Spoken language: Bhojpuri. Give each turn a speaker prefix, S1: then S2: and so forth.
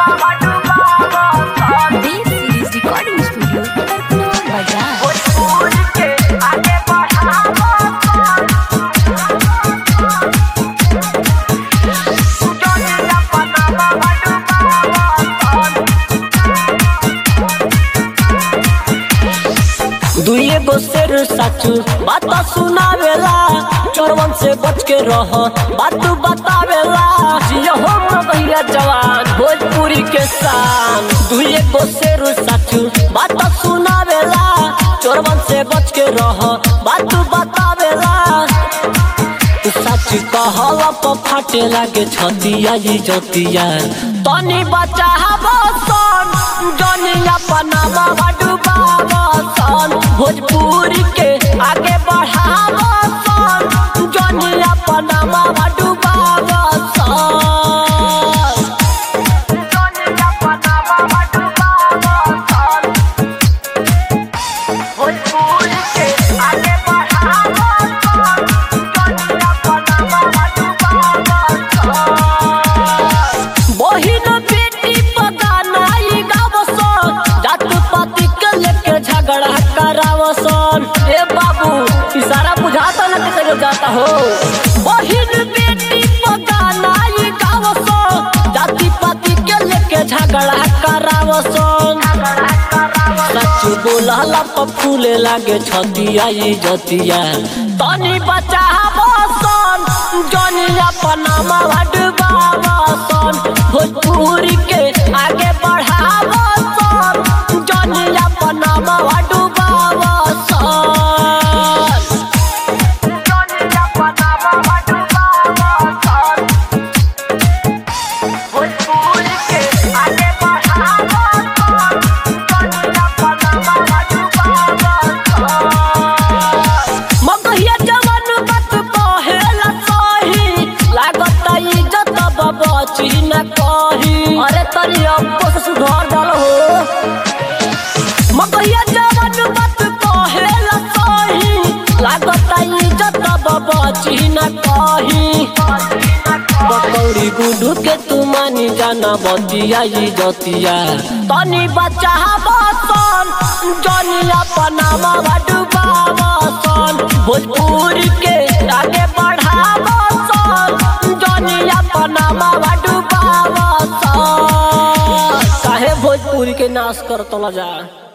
S1: This is recording studio, Tarkuna Bazaar.
S2: दुइए गो शेर साचू बात सुनावेला चोरवन से बच के रह बात बतावेला जियो हो मगहिया जवान भोजपुरी के शान दुइए गो शेर साचू बात सुनावेला चोरवन से बच के रह बात बतावेला सच कहला तो फाटे लागे छतिया ई जतिया तनी बचा बसन जनिया पनामा डुबावा सन भोजपुरी के आगे बढ़ावा सन जनिया पनामा डुबावा सन बहिन बेटी पगानाई गावसन जात पाती के लेके झगड़ा करावसन ए बाबू इशारा बुझाता ना किसे जाता हो बहिन बेटी पगानाई गावसन जाति पाती के लेके झगड़ा करावसन सच बोलला पर फूले लागे छतिया ई जतिया तनी बचा बसन जनिया पनामा डुबावसन भोजपुरी के आगे बढ़ावसन जनिया पनामा डुबावसन मगहिया जवान बात कहेला सही लागत इज्जत बची न कही अरे तनी अब्बो से सुधार डाल हो मगहिया जवान बात कहेला सही लागत इज्जत बची न कही पकौड़ी गुडू के तू मानी जाना बतिया ई जतिया तनी बचा बसन जनिया पनामा डुबावसन भोजपुरी के आगे बढ़ावसन जनिया पनामा डुबावसन काहे भोजपुरी के नाश करतला जा